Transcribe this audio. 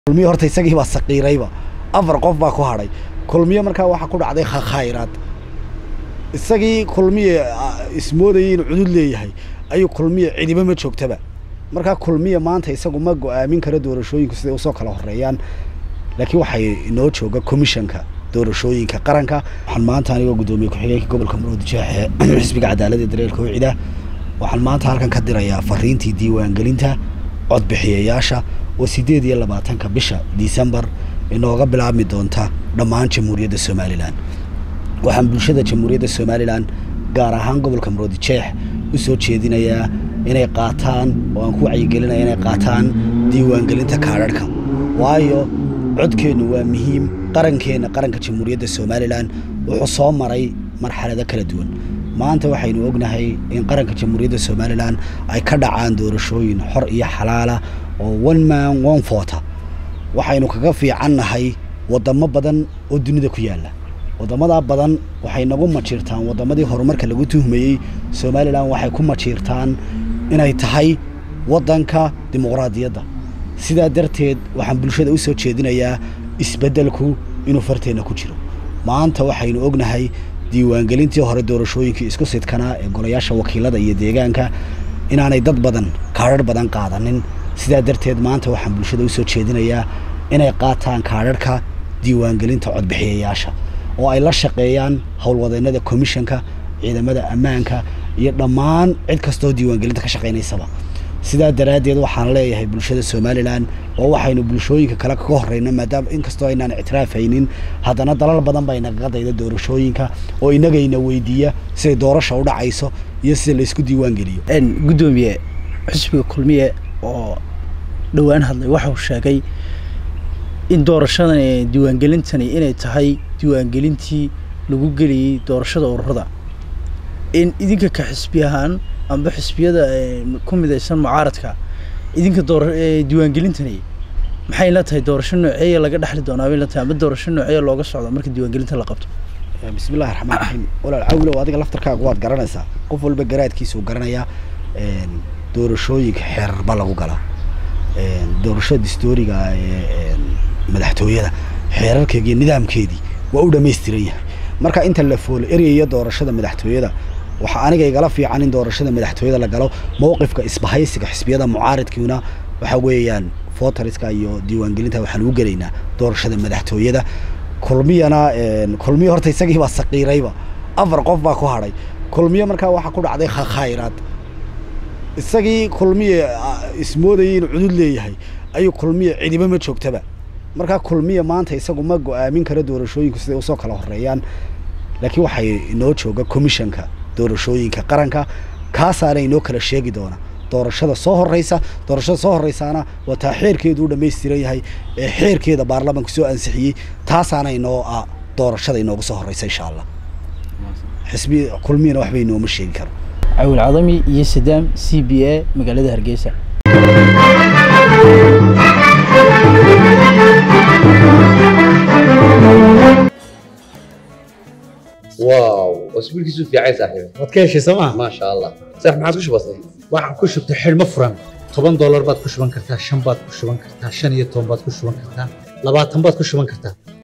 kulmiye horta isagii baa saqiirayba afar qof baa ku hadhay kulmiye markaa waxaa ku dhacday khayraad isagii kulmiye ismoodayay inuu cudud leeyahay ayuu kulmiye cidiba ma joogtaba markaa kulmiye maanta isagu ma go-aamin karo doorashooyinku siday usoo kala horeeyaan laakiin waxay inoo jooga commissionka doorashooyinka qaranka waxaan maanta anigoo guddoomiye ku-xigeenka gobolka maroodi jeexe xisbiga cadaaladda dareerka wicida waxaan maanta halkan ka dirayaa fariintii diiwaangelinta codbixiyayaasha oo sideed iyo labaatanka bisha disembar inooga bilaabmi doonta dhammaan jamhuuriyadda somalilan waxaan bulshada jamhuuriyadda somalilan gaar ahaan gobolka maroodi jeex u soo jeedinayaa inay qaataan oo aan ku wacyigelinaya inay qaataan diiwaangelinta kaadharhka waayo codkeennu waa muhiim qarankeenna qaranka jamhuuriyadda somalilan wuxuu soo maray marxalado kala duwan maanta waxaynu ognahay in qaranka jamhuuriyadda somalilan ay ka dhacaan doorashooyin xor iyo xalaala oo one man one vota waxaynu kaga fiicannahay waddamo badan oo dunida ku yaalla waddamadaa badan waxay nagu majiirtaan waddamadii horumarka lagu tuhmayey somalilan waxay ku majiirtaan inay tahay waddanka dimuqraadiyadda sidaa darteed waxaan bulshada u soo jeedinayaa isbeddelku inuu farteenna ku jiro maanta waxaynu ognahay diiwaangelintii hore doorashooyinkii isku sidkanaa ee golayaasha wakiilada iyo deegaanka inaanay dad badan kaadharh badan qaadanin sidaa darteed maanta waxaan bulshada usoo jeedinayaa inay qaataan kaadharhka diiwaangelinta codbixiyayaasha oo ay la shaqeeyaan howlwadeennada commissionka ciidamada ammaanka iyo dhammaan cid kastoo diiwaangelinta ka shaqaynaysaba sidaa daraaddeed waxaan leeyahay bulshada somalilan oo waxaynu bulshooyinka kale kaga horreyno maadaama inkastoo aynaan ictiraafaynin haddana dalal badan baa inagaga dayda doorashooyinka oo inagayna weydiiya siday doorasha u dhacayso iyo sida laysku diiwaan geliyo guddoomiye xisbiga kulmiye oo dhowaan hadlay waxau sheegay in doorashadan diiwaangelintani inay tahay diiwaangelintii lagu geliyey doorashada ururada in idinka ka xisbi ahaan amba xisbiyada ku midaysan mucaaradka idinka door diiwaangelintani maxay la tahay doorasho nooceeya laga dhexli doonaa bay la tahay amba doorasho nooceeya looga socdo marka diiwaangelinta la qabto bismillahi raxmaan raxiim walaal cawlow adiga laftarkaaga waad garanaysaa qof walba garaadkiisa uu garanayaa doorashooyinka xeerarba lagu galaa doorashada distooriga ee madaxtooyada xeerarkeegi iyo nidaamkeedii waa u dhamaystiran yahay marka inta la foolo eryayo doorashada madaxtooyada waxaa aniga igala fiican in doorashada madaxtooyada la galo mowqifka isbahaysiga xisbiyada mucaaridkiina waxa weeyaan voteriska iyo diiwaangelinta waxaan ugu gelaynaa doorashada madaxtooyada kulmiyana kulmiye horta isagii baa saqiirayba afar qof baa ku hadhay kulmiye markaa waxaa ku dhacday khayraad isagii kulmiye ismoodayay inuu cudud leeyahay ayuu kulmiye cidiba ma joogtaba markaa kulmiye maanta isagu ma go-aamin karo doorashooyinku siday usoo kala horeeyaan laakiin waxay inoo jooga commissionka doorashooyinka qaranka kaasaana inoo kala sheegi doona doorashada soo horeysa doorashada soo horeysaana waa taa xeerkeedu u dhamaystiran yahay ee xeerkeeda baarlamaanku soo ansixiyey taasaana inoo ah doorashada inoogu soo horeysa insha allah xisbi kulmiyana waxba inooma sheegi karo cawil cadami iyo sadaam c b a magaalada hargeysa واو اسبوع كيسو في عايز صاحبي waad ka heshay sooma ما شاء الله صح ما عادش بسيط waxaan ku shubtay xidhmo furan toban doolar baad ku shuban kartaa shan baad ku shuban kartaa shan iyo toban baad ku shuban kartaa labaatan baad ku shuban kartaa